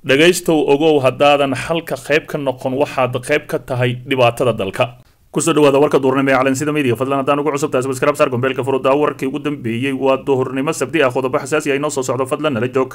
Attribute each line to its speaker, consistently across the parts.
Speaker 1: dhegaystow ogow haddaadan xalka qayb ka noqon waxaad qayb ka tahay dhibaatada dalka kusoo dhawaada warka duurnimo ee calansida media fadlan haddaan ugu cusub tahay subscribe saar gombeelka furudaa warkii ugu dambeeyey waa duhurnimo sabti ah qodobo xasaasi ah inoo soo socdo fadlan nala joog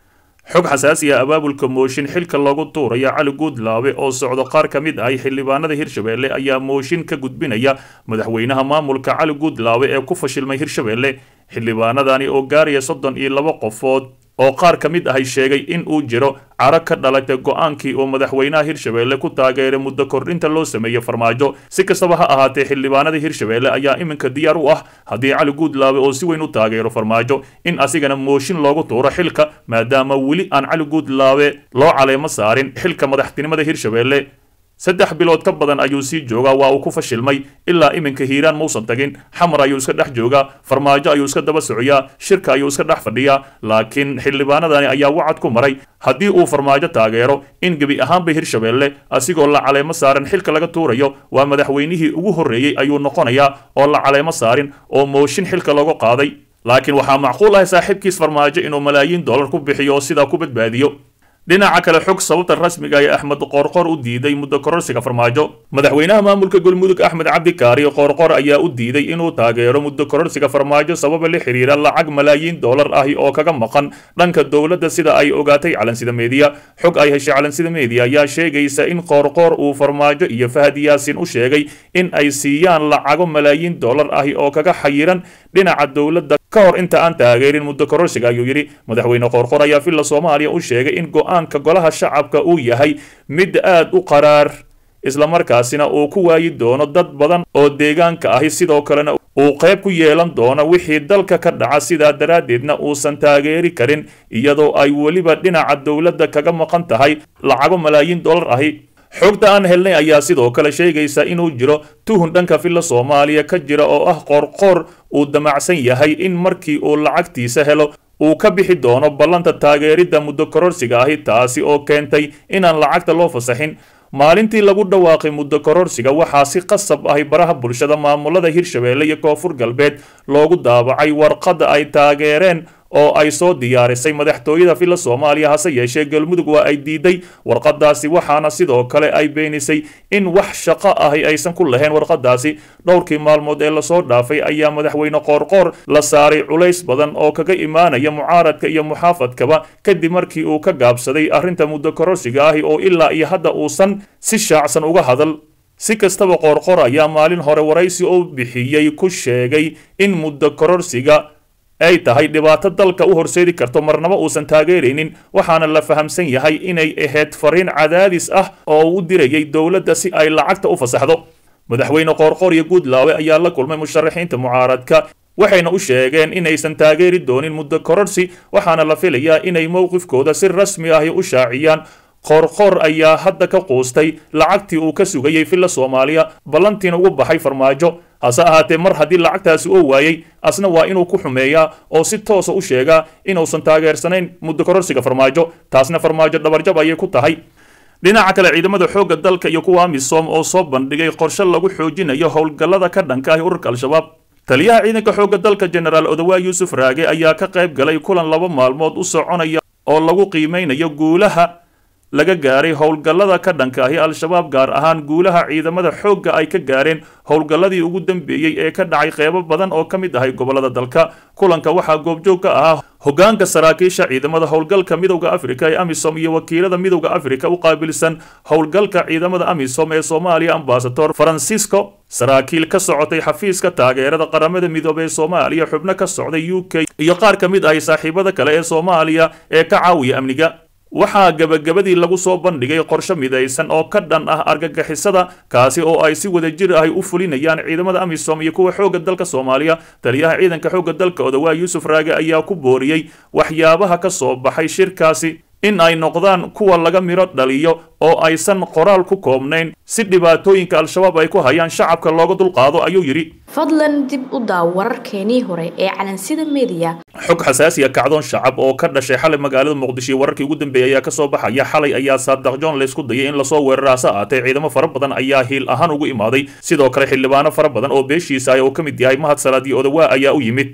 Speaker 1: xog xasaasi ah abaabulka mooshin xilka loogu tuuraya cali guudlaabe oo socdo qaar ka mid ah xildhibaanada hirshabelle ayaa mooshin ka gudbinaya madaxweynaha maamulka cali guudlaabe ee ku fashilmay hirshabelle xildhibaanadani oo gaaraya soddon iyo laba qofood oo qaar ka mid ahay sheegay in uu jiro caro ka dhalatay go-aankii oo madaxweynaha hirshabelle ku taageeray muddo kordhinta loo sameeyey farmaajo si kastaba ha ahaatee xildhibaanada hirshabelle ayaa iminka diyaar u ah haddii cali guudlaabe oo si weyn u taageero farmaajo in asigana mooshin loogu tuuro xilka maadaama weli aan cali guudlaabe loo caleemo saarin xilka madaxtinimada hirshabelle saddex bilood ka badan ayuu sii joogaa waa uu ku fashilmay ilaa iminka hiiraan mausan tagin xamar ayuu iska dhex joogaa farmaajo ayuu iska daba socyaa shirka ayuu iska dhex fadhiyaa laakiin xildhibaanadani ayaa wacad ku maray haddii uu farmaajo taageero in gebi ahaanba hirshabelle asigoo la caleemo saaran xilka laga tuurayo waa madaxweynihii ugu horreeyey ayuu noqonayaa oo la caleemo saarin oo mooshin xilka loogu qaaday laakiin waxaa macquul ah saaxiibkiis farmaajo inuu malaayiin dollar ku bixiyo oo sidaa ku badbaadiyo dhinaca kale xog sababta rasmiga ee axmed qoorqor u diiday muddo kororsiga farmaajo madaxweynaha maamulka galmudug axmed cabdikaari qoorqor ayaa u diiday inuu taageero muddo kororsiga farmaajo sababa la xiriira lacag malaayiin dollar ahi oo kaga maqan dhanka dowladda sida ay ogaatay calansida meediya xog ay heshay calansida meediya ayaa sheegaysa in qoorqoor uu farmaajo iyo fahad yaasin u sheegay in ay siiyaan lacago malaayiin dollar ahi oo kaga xayiran dhinaca dowladda ka hor inta aan taageerin muddo kororsiga ayuu yidhi madaxweyne qoorqor ayaa villa soomaaliya u sheegay in go-aanka golaha shacabka uu yahay mid aad u qaraar islamarkaasina uu ku waayi doono dad badan oo deegaanka ahi sidoo kalena uu qayb ku yeelan doono wixii dalka ka dhaca sidaa daraaddeedna uusan taageeri karin iyadoo ay weliba dhinaca dowladda kaga maqan tahay lacago malaayiin dollar ahi xogta aan helnay ayaa sidoo kale sheegaysa inuu jiro tuhun dhanka villa soomaaliya ka jira oo ah qoorqoor uu damacsan yahay in markii uu lacagtiisa helo uu ka bixi doono ballanta taageeridda muddo kororsiga ahi taasi oo keentay inaan lacagta loo fasaxin maalintii lagu dhawaaqay muddo kororsiga waxaa si qasab ahi baraha bulshada maamulada hirshabelle iyo koonfur galbeed loogu daabacay warqadda ay taageereen oo ay soo diyaarisay madaxtooyada villa soomaaliya hase yeeshee galmudug waa ay diiday warqadaasi waxaana sidoo kale ay beenisay in wax shaqo ahi aysan ku lahayn warqadaasi dhowrkii maalmood ee lasoo dhaafay ayaa madaxweyne qoorqoor la saaray culays badan oo kaga imaanaya mucaaradka iyo muxaafadkaba kadib markii uu ka gaabsaday arrinta muddo kororsiga ahi oo ilaa iyo hadda uusan si shaacsan uga hadal si kastaba qoorqoor ayaa maalin hore waraysi oo bixiyey ku sheegay in muddo kororsiga ay tahay dhibaato dalka u horseedi karto marnaba uusan taageeraynin waxaana la fahamsan yahay inay ahayd fariin cadaadis ah oo u dirayay dowladda si ay lacagta u fasaxdo madaxweyne qoorqoor iyo guudlaawe ayaa la kulmay musharaxiinta mucaaradka waxayna u sheegeen inaysan taageeri doonin muddo kororsi waxaana la filayaa inay mowqifkooda si rasmi ahi u shaaciyaan qoorqoor ayaa hadda ka quustay lacagtii uu ka sugayey villa soomaaliya ballantiina ugu baxay farmaajo hase ahaatee mar haddii lacagtaasi oo waayey asna waa inuu ku xumeeyaa oo si toosa u sheegaa inuusan taageersanayn muddo kororsiga farmaajo taasna farmaajo dhabarjab ayay ku tahay dhinaca kale ciidamada xoogga dalka iyo kuwa amisom oo soo bandhigay qorshe lagu xoojinayo howlgallada ka dhanka ah ururka al-shabaab taliyaha ciidanka xoogga dalka jenaraal odawaa yuusuf raage ayaa ka qayb galay kulan laba maalmood u soconaya oo lagu qiimeynayo guulaha laga gaaray howlgallada ka dhanka ahi al-shabaab gaar ahaan guulaha ciidamada xoogga ay ka gaareen howlgalladii ugu dambeeyey ee ka dhacay qeybo badan oo ka mid ahay gobollada dalka kulanka waxaa goobjoog ka ahaa hoggaanka saraakiisha ciidamada howlgalka midowda afrika ee amisom iyo wakiilada midowda afrika u qaabilsan howlgalka ciidamada amisom ee soomaaliya ambasador francisco saraakiil ka socotay xafiiska taageerada qaramada midoobey ee soomaaliya xubno ka socday u k iyo qaar ka mid ahay saaxiibada kale ee soomaaliya ee ka caawiya amniga waxaa gebagabadii lagu soo bandhigay qorshe midaysan oo ka dhan ah argagixisada kaasi oo ay si wadajir ahi u fulinayaan ciidamada amisom iyo kuwa xoogga dalka soomaaliya taliyaha ciidanka xoogga dalka odawaa yuusuf raage ayaa ku booriyey waxyaabaha ka soo baxay shirkaasi in ay noqdaan kuwa laga midho dhaliyo oo aysan qoraal ku koobnayn si dhibaatooyinka al-shabaab ay ku hayaan shacabka looga dulqaado ayuu yidhi
Speaker 2: fadlan dib u daaw wararkeenii hore ee calansida meediya
Speaker 1: xog xasaasiya kacdoon shacab oo ka dhashay xalay magaalada muqdisho iyo wararkii ugu dambeeyay ayaa kasoo baxaya xalay ayaa saadaq john laysku dayay in lasoo weerara hase aatee ciidamo fara badan ayaa hiil ahaan ugu imaaday sidoo kale xildhibaano fara badan oo beeshiisa ah oo ka mid yahay mahad salaad iyo odawaa ayaa u yimid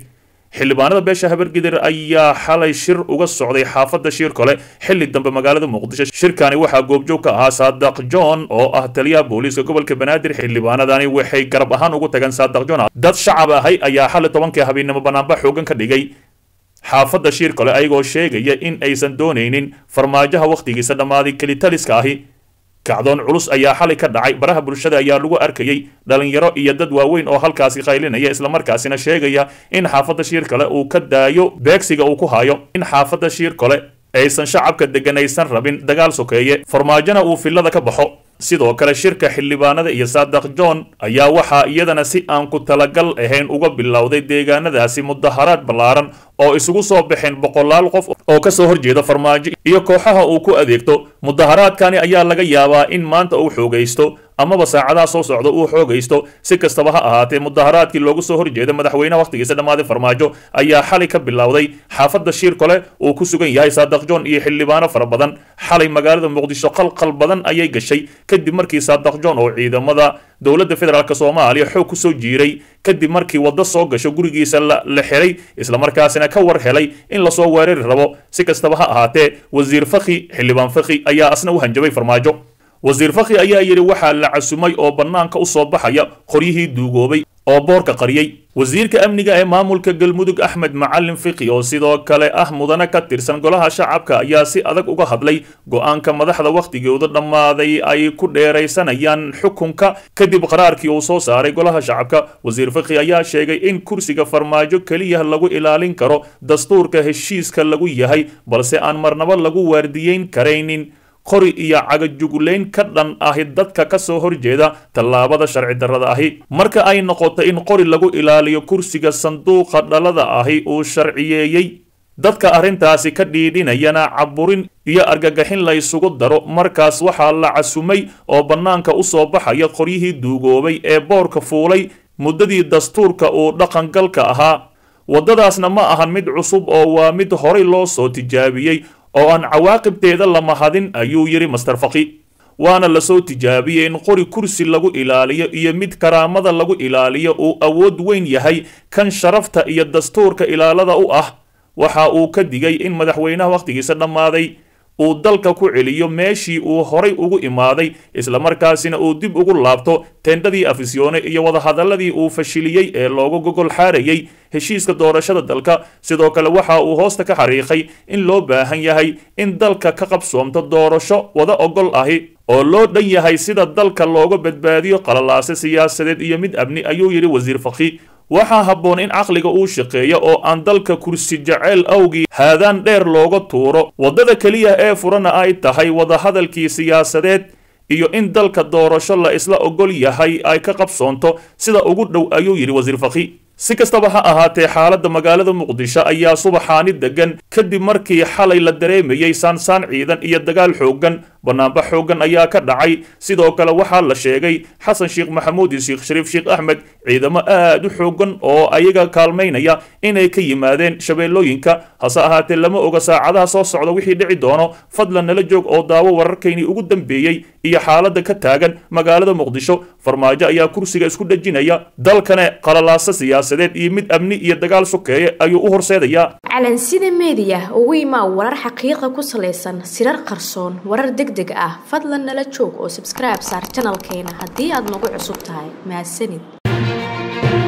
Speaker 1: xildhibaanada beesha habargidir ayaa xalay shir uga socday xaafadda shiir kole xilli dambe magaalada muqdisho shirkani waxaa goobjoog ka ahaa saadaq john oo ah taliyaha booliiska gobolka banaadir xildhibaanadani waxay garab ahaan ugu tageen saadaq john dad shacab ahay ayaa xalay tobankii habeennimo banaanba xoogan ka dhigay xaafadda shiir kole ayagoo sheegaya in aysan doonaynin farmaajaha wakhtigiisa dhammaaday kelitaliska ahi kacdoon culus ayaa xalay ka dhacay baraha bulshada ayaa lagu arkayey dhalinyaro iyo dad waaweyn oo halkaasi qaylinaya islamarkaasina sheegaya in xaafadda shiir kale uu ka daayo beegsiga uu ku hayo in xaafadda shiir kole aysan shacabka deganaysan rabin dagaal sokeeye farmaajona uu fillada ka baxo sidoo kale shirka xildhibaanada iyo saadaq john ayaa waxaa iyadana si aan ku talagal ahayn uga bilowday deegaanadaasi mudaharaad ballaaran oo isugu soo baxeen boqolaal qof oo kasoo horjeeda farmaajo iyo kooxaha uu ku adeegto mudaharaadkani ayaa laga yaabaa in maanta uu xoogaysto amaba saacadaha soo socda uu xoogaysto si kastaba ha ahaatee mudaharaadkii loogu soo horjeeda madaxweynaha wakhtigiisa dhammaaday farmaajo ayaa xalay ka bilowday xaafadda shiir kole uu ku sugan yahay saadaq john iyo xildhibaano fara badan xalay magaalada muqdisho qalqal badan ayay gashay kadib markii saadaq john oo ciidamada dowladda federaalk soomaaliya xoog ku soo jiiray kadib markii waddo soo gasho gurigiisa la xiray islamarkaasina ka war helay in lasoo weerari rabo si kastaba ha ahaatee wasiir fakhi xildhibaan fakhi ayaa asna u hanjabay farmaajo wasiir fakhi ayaa yidhi waxaa la casumay oo bannaanka u soo baxaya qoryihii duugoobay oo boorka qariyey wasiirka amniga ee maamulka galmudug axmed macalin fikhi oo sidoo kale ah mudane ka tirsan golaha shacabka ayaa si adag uga hadlay go-aanka madaxda wakhtigooda dhammaaday ay ku dheeraysanayaan xukunka kadib qaraarkii uu soo saaray golaha shacabka wasiir fikhi ayaa sheegay in kursiga farmaajo keliya lagu ilaalin karo dastuurka heshiiska lagu yahay balse aan marnabo lagu waardiyeyn karaynin qori iyo cagajuglayn ka dhan ahi dadka ka soo horjeeda tallaabada sharci darrada ahi marka ay noqoto in qori lagu ilaaliyo kursiga sanduuqa dhalada ahi uu sharciyeeyey dadka arrintaasi ka dhiidhinayana caburin iyo argagaxin la ysugu daro markaas waxaa la casumay oo bannaanka u soo baxaya qoryihii duugoobay ee boorka fuulay muddadii dastuurka uu dhaqangalka ahaa waddadaasna ma ahan mid cusub oo waa mid horay loo soo tijaabiyey oo aan cawaaqibteeda la mahadin ayuu yidhi master fakhi waana lasoo tijaabiyey in qori kursi lagu ilaaliyo iyo mid karaamada lagu ilaaliyo uu awood weyn yahay kan sharafta iyo dastuurka ilaalada u ah waxa uu ka digay in madaxweynaha wakhtigiisa dhammaaday uu dalka ku celiyo meeshii uu horay ugu imaaday islamarkaasina uu dib ugu laabto teendhadii afisyoone iyo wadahadaladii uu fashiliyey ee looga gogol xaarayey heshiiska doorashada dalka sidoo kale waxa uu hoosta ka xariiqay in loo baahan yahay in dalka ka qabsoomto doorasho wada ogol ahi oo loo dhan yahay sida dalka looga badbaadiyo qalalaase siyaasadeed iyo mid amni ayuu yidhi wasiir fakhi waxaa habboon in caqliga uu shaqeeyo oo aan dalka kursi jaceyl awgii haadaan dheer looga tuuro waddada keliya ee furana ay tahay wadahadalkii siyaasadeed iyo in dalka doorasho la isla ogol yahay ay ka qabsoonto sida ugu dhow ayuu yidhi wasiir fakhi si kastaba ha ahaatee xaaladda magaalada muqdisho ayaa subaxaani degan kadib markii xalay la dareemayey saansaan ciidan iyo dagaal xooggan banaanba xooggan ayaa ka dhacay sidoo kale waxaa la sheegay xasan sheekh maxamuud iyo sheekh shariif sheekh axmed ciidamo aad u xooggan oo ayaga kaalmaynaya inay ka yimaadeen shabeellooyinka hase ahaatee lama oga saacadaha soo socda wixii dhici doono fadlan nala joog oo daawo wararkaynii ugu dambeeyey iyo xaaladda ka taagan magaalada muqdisho farmaajo ayaa kursiga isku dhejinaya dalkane qalalaasa siyaasadeed iyo mid amni iyo dagaal sokeeye ayuu u horseedayaa
Speaker 2: calansida meediya ugu imaa warar xaqiiqa ku salaysan sirar qarsoon warar deg deg ah fadlan nala joog oo sabskribe saar janalkeena haddii aad nagu cusub tahay mahadsanid